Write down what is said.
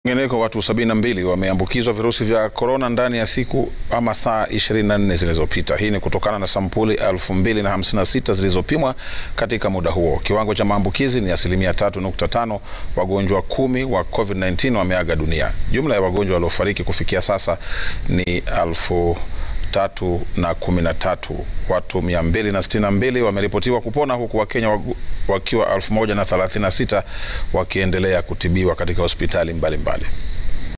Kwingineko, watu 72 wameambukizwa virusi vya korona ndani ya siku ama saa 24 zilizopita. Hii ni kutokana na sampuli 2056 zilizopimwa katika muda huo. Kiwango cha maambukizi ni asilimia 3.5. Wagonjwa kumi wa COVID-19 wameaga dunia. Jumla ya wagonjwa waliofariki kufikia sasa ni elfu tatu na kumi na tatu. Watu 262 wameripotiwa kupona huku Wakenya wagu- wakiwa 1036 wakiendelea kutibiwa katika hospitali mbalimbali mbali.